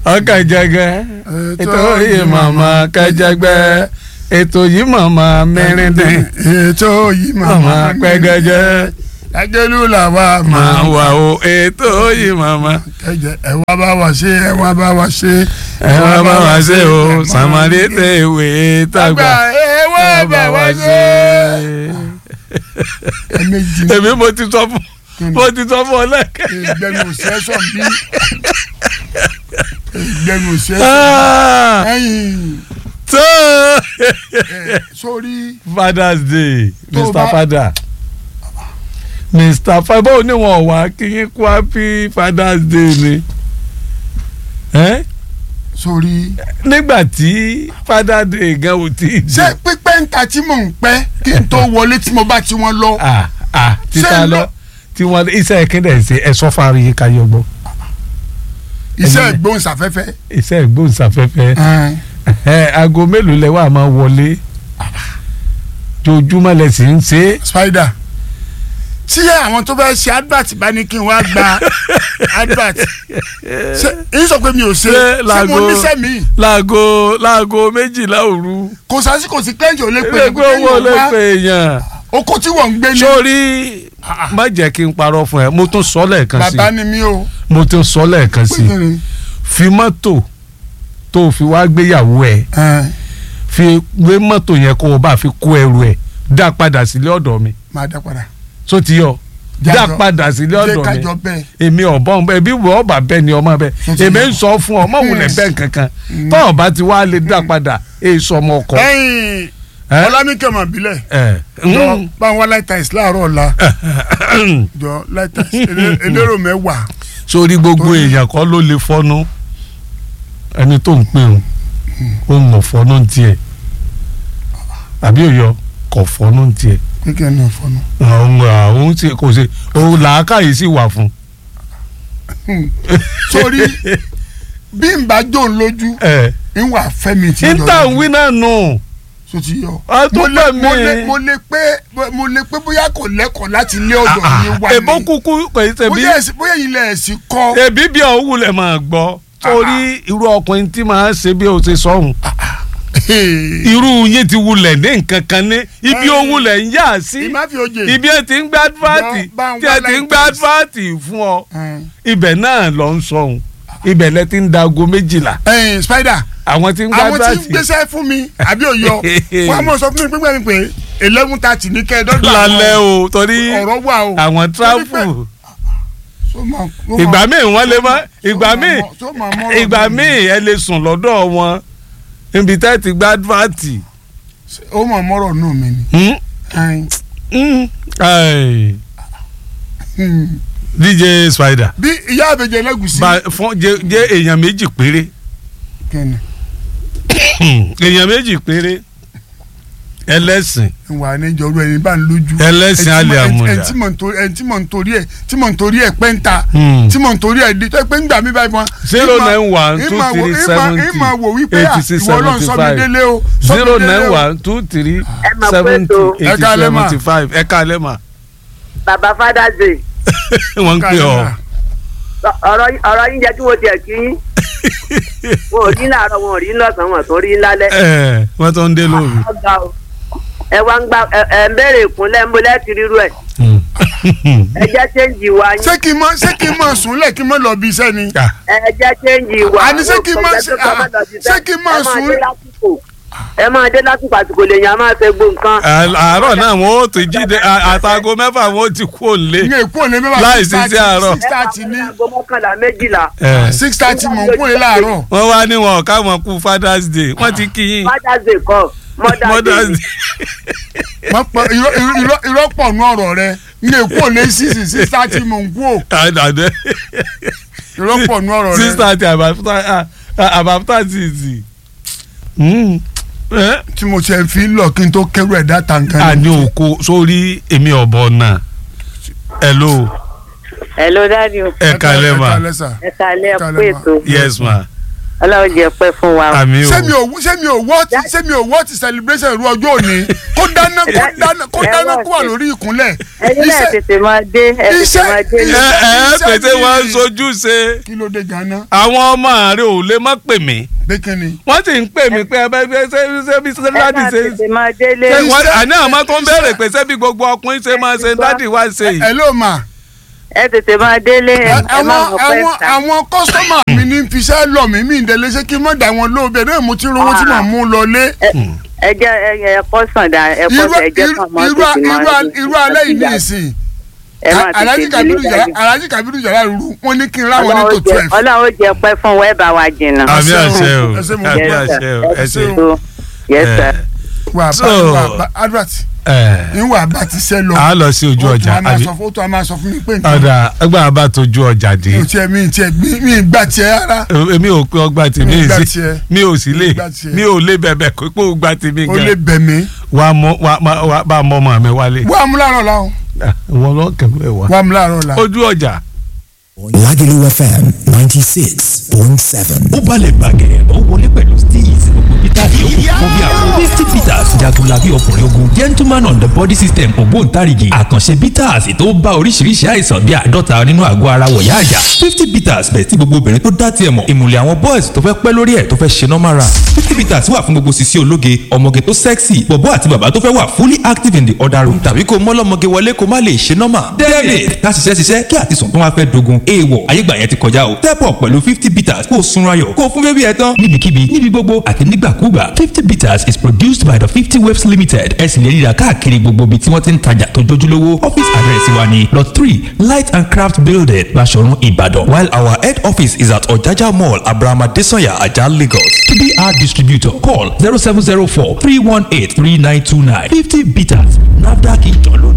ọkà jẹgẹ ètò yìí màmá kẹjẹgbẹ ètò yìí màmá mẹrìndín ètò yìí màmá màmá pẹgẹjẹ lájẹlú làwa máa máa wà o ètò yìí màmá. kẹjẹ ẹ wá bá wa ṣe ẹ wá bá wa ṣe. ẹ wá bá wa ṣe o sàmàlì tẹ ìwé tàgbà ẹ wá bá wa ṣe. ẹ méjì èmi mo ti sọ fún mo ti sọ fún ọ lẹ́kẹ̀ẹ́. ìgbẹ́nu òṣèṣọ́ bí ìgbẹ́nu òṣèṣọ́ Ah, ẹ̀yìn tó ẹ̀, sórí father's day Tó mr bá- father mr father báwo ni wọn wá kí yín kú happy father's day ni Eh? sórí. nígbà tí father day gan ò tí ì ṣé pípẹ́ ń ta tí mò ń pẹ́ kí n tó wọlé tí mo bá ti wọn lọ. ah ah títa Ṣé lọ lọ- tí wọn iṣẹ́ kíndẹ̀ ṣe ẹ sọ fárí yín ká yọ gbọ́ iṣẹ́ ẹni- ìgbóhùnsáfẹ́fẹ́. iṣẹ́ ìgbóhùnsáfẹ́fẹ́ ẹn, ẹ aago mélòó lẹ wà máa wọlé jojúmọ́ lẹ sì ń ṣe é. spider tí àwọn tó fẹ́ ṣe advert bá ní kí n wá gba advert ṣe èyí sọ pé mi ò ṣe Ṣé ṣé mo láago- níṣẹ́ mi láago láago méjìlá òru kò sásì kò sí kẹ́ńtì ò lè pè ilé pé owó lè pè èèyàn oko tí wọ́n ń gbé ní sórí má jẹ́ kí n parọ́ fún ẹ mo tún sọ lẹ́ẹ̀kan sí bàbá ni mí o mo tún sọ lẹ́ẹ̀kan sí pé kí ni fi mọ́tò tó fi wá gbéyàwó ẹ ẹn, fi gbé mọ́tò yẹn kó o bá fi kó ẹrù ẹ dá padà sílé ọ̀dọ̀ mi máa dá padà tó ti yọ dá Jájọ- padà sílé jẹ́ ọ̀dọ̀ mi kájọ bẹ́ẹ̀ èmi ọ̀bọ̀n bẹ́ẹ̀ bí wọ́n bá bẹ́ẹ̀ ni ọmọ bẹ́ẹ̀ Tó ti èmi yọ. ń sọ fún ọ mọ̀ wulẹ̀ bẹ́ẹ̀ kankan tọ́ ọba ti wá lè dá padà èso ọmọ ọkọ. ẹ̀yìn ẹ? ọlámíkẹ́ mọ̀ bílẹ̀ ẹ jọ mm. bá wọn láìta ìsì láàárọ̀ ọ̀la jọ láìta ìsì elérò mẹ́wàá sórí gbogbo Torí- èèyàn kọ́ ló lè fọ́nú ẹni tó ń pè ń ó ń mọ̀ fọ́nú tiẹ̀ àbí òyọ kọ̀ fọ́nú tiẹ̀ kékeré náà fọnù. àwọn àwọn tí kò ṣe òun làákàyè sì wà fún. sórí bí n bá jó ń lójú ẹ ń wà fẹ́mi tí níta ń wí náà nù so ti yọ. a tó mo lè bẹ̀ mo lè mí. mo lè pé mo lè pé bóyá kò lẹ́kọ̀ọ́ láti ilé ọ̀dọ̀ yín wá èbó ni kúkú kò í ṣe bí bóyá ẹ̀sìn bóyá ilẹ̀ ẹ̀sìn kọ́ ẹbí bí ọ̀hún wulẹ̀ máa gbọ́ torí irú ọkùnrin tí máa ń ṣe bí o ṣe sọ̀hún irú yín ti wulẹ̀ ní nǹkan kan ní ibi ó wulẹ̀ ń yà sí ìmá fi oje. ibi ẹ ti ń gbá advert Bá ń tí wá ẹ ti ń like gbá this. advert fún ọ Ẹn. ibẹ̀ náà lọ ń sọ̀hún ibẹ̀ lẹ ti ń da aago méjìlá ẹ̀yin spider àwọn ti ń gbá àwọn tí ń advert gbéṣẹ́ fún mi àbí òyọ wọn á mọ̀ sọ fún mi pípẹ́ ni pé eleven thirty ní kẹ́ẹ̀dọ́gba lálẹ́ o torí ọ̀rọ̀ wà o. àwọn travel So ma- so ma- ìgbà míì wọ́n lè mọ́ ìgbà so ma míì mọ- so ma mọ́rọ̀ ìgbà mi. míì ẹ lè sùn lọ́dọ̀ wọn níbi tẹ́ ti gbá advert. ó mọ̀ mọ́rọ̀ nù mí ni. Hmm? Ẹn. Mm. Ai. Hmm. DJ Spider bí ìyá àbẹ̀jẹ̀ lẹ́gùsí. ba fún jẹ jẹ èèyàn méjì péré kẹ́ni èèyàn méjì péré ẹlẹ́sìn wà ní ìjọba ẹni bá ń lójú. ẹlẹ́sìn Ẹni tí mo- alẹ́ ẹni- àmúdá ẹni tí mò ń torí ẹni tí mò ń torí ẹ tí mò ń torí ẹ pẹ́ńtà Hmm. tí mò ń torí ẹ di tó pé ń gbà mí báyìí wọn. zero ìmọ̀- nine one two ìmọ̀ wo- three ìmọ̀- seventy ìmọ̀ wò wípé à, eighty six ìwọ Ọlọ́run seventy sọ mi five délé o sọ mi zero délé nine o. one two three Ẹ máa pé seventy tó. eighty Ẹ káalẹ́ mà. seventy five ẹ káalẹ́ mà bàbá father's day wọ́n ń pè ọ́ ọ̀rọ̀ ọ̀rọ̀ yín jẹ́ kí wọ́n tiẹ̀ kí yín wọn ò rí láàárọ̀ wọn ò rí lọ́sàn-án wọn tó rí lálẹ́ ẹ wọ́n tó ń dé lóru. ọ̀gá o ẹ wá ń gba ẹ ẹ ń béèrè ìkúnlẹ̀ ń bolẹ́ ti rírú ẹ̀ Hmm. ẹ jẹ́ chẹ́ǹjì wa yín ṣé kí n mọ ṣé kí n mọ sùnlẹ̀ kí n mọ lọ bí iṣẹ́ ni. Ah, ẹ jẹ́ chẹ́ǹjì wa Àní ṣé kí n máa ṣe- ah, ṣé kí n máa sùn? ẹ máa dé lásìkò àsìkò lèèyàn máa fẹ́ gbó nǹkan àárọ̀ náà wọ́n ó ti jíde à- àtàgò mẹ́fà wọ́n ó ti kú òǹlé. n èkó lè mẹ́fà Láì sí sí àárọ̀. six thirty ní aago mọ́kànlá méjìlá ẹ six thirty mọ̀ n kúrè láàárọ̀. wọ́n wá ní wọn káwọn kú father's day wọ́n ti kí yín father's day kọ́ mother's mother's day day. wọ́n pọ̀ irọ́ irọ́ irọ́ pọ̀ nù ọ̀rọ̀ rẹ n èkó lè six six thirty mọ̀ n kú o àdàdé irọ́ pọ̀ nù ọ̀rọ̀ rẹ. six thirty àbáfútà tìtì. tí mo ṣe fi ń lọ kí n tó kẹrù ẹ̀ dáta nǹkan ni. àní òkú sórí èmi ọ̀bọ náà hello hello daddy o ẹ kalẹ́ ẹ ma kalẹ́ sà. ẹ kalẹ́ ẹ Kalẹ́ pé ma. ètò yes ma ọlọ́run jẹ́ pẹ́ fún wa. àmì o ṣé mi ò ṣé mi ò wọ́ ti ṣé mi ò wọ́ ti celebration irú ọjọ́ òní kó dáná kó dáná kó Ẹ dáná wá kó wà sí. lórí ìkúnlẹ̀. ẹ̀yin náà Iṣẹ́- tètè máa dé ẹ tètè iṣẹ́- máa dé ẹ lọ. ẹ iṣẹ́ pété mi- wọn sojú ṣe kí ló dé ganan àwọn ọmọ rẹ ò lè má pè mí pé kí ni. wọ́n sì ń pè mí pé ẹ bẹ ṣe ṣe ṣe bí ṣe ẹ dádì náà ṣe tètè máa délé. ṣe wọ́n Iṣẹ́- àní àmọ́ tó ń béèrè pé ṣé bí gbogbo ọkùnrin ṣe máa ṣe dádì wá ṣe yìí. ẹ ló mà. ẹ tètè máa délé ẹ ẹ má àwọn mọ̀ pẹ́ àwọn ta. àwọn kọ́sọ́mà mi ní fiṣẹ́ lọ mí mí ìdẹ́lẹ́ ṣé kí n mọ̀ dà wọn lóòbẹ̀ náà mo ti rówó tí mò ń mú lọlé. ẹ jẹ́ ẹ ẹ kọ́ sàn dá ẹ kọ́ irú sàn ẹ jẹ́ irú kàn máa irú tètè máa irú dé. irú alẹ́ yìí ní ìsìn. ẹ máa Alhaji tètè Kabiru délé Jara dájú. Alhaji Kabiru Jara ruru wọn ní kí n ráwọn ní tó Ọlọ́run jẹ́- twelve. ọlọ́run jẹ́ pẹ́ fún wa ẹ bá wa jìnnà. àmì Ẹ ṣé o, àṣẹ o ẹ ṣé mo àmì dúpẹ́. àṣẹ o ẹ ṣe. So, yes sir. wà So- á bá advert ẹ ìwà bá ti sẹ́ lọ. a lọ sí ojú Ó tún ọjà á máa àbí sọ fún- ó tún á máa sọ fún mi pé nǹkan ọ̀dà ẹgbẹ́ àbá tójú ọjà dé mi ò tiẹ̀ mi ì tiẹ̀ mi mi ì gbà tiẹ̀ rárá. èmi ò pé ọgbà tèmi Mi ì gbà sí tiẹ̀. mi ò sì lè Mi ì gbà tiẹ̀. mi ò lè bẹ̀bẹ̀ kó pé ó gbà tèmi ó lè gan bẹ̀ mí. wà á mọ wà á wà á bá a mọ ọmọ mi wálé wà á mú láàárọ̀ la o wọn lọ kẹfẹ wá wà á mú láàárọ̀ la. ojú ọjà. Lagelu FM 96.7. ó balẹ̀ bàgẹ́ ó wọlé pẹ̀lú steez gbogbo peter yòókù fún bí àwọn fifty peters jagunlabi ọkùnrin ogun gentleman on the body system ògbóǹtarìgì àkànṣe peters tó bá oríṣiríṣi àìsàn bí àádọ́ta nínú àgọ́ ara wọ̀yá àjà fifty peters bẹ̀ tí gbogbo obìnrin tó dá tiẹ̀ mọ̀ ìmùlẹ̀ àwọn boys tó fẹ́ pẹ́ lórí ẹ̀ tó fẹ́ ṣe normal run fifty peters wà fún gbogbo sisi ológe ọmọge tó sexy bọ̀bọ́ àti bàbá tó fẹ́ wà fully active in the other room tàbí kó mọ́lọ́mọge wọlé kó má lè ṣe normal david ká ṣiṣẹ́ ṣiṣẹ́ kí àtisùn tó wá fẹ́ dogun èèwọ̀ ayégbà yẹn ti kọjá o step up pẹ̀lú fifty bitters kó o sunra yọ̀ kó o fún bébí ẹ tán níbikíbi níbi gbogbo àti nígbàkúgbà fifty bitters is produced by the fifty waves limited ẹ sì lè ríra káàkiri gbogbo ibi tí wọ́n ti ń tajà tó jójúlówó office address wa ni lot three light and craft building Baṣọ̀run Ìbàdàn while our head office is at Ọ̀jájá mall Abraham Adesanya Ajah Lagos to be our distributor call zero seven zero four three one eight three nine two nine fifty bitters NAFDAC ìjọ lónìí.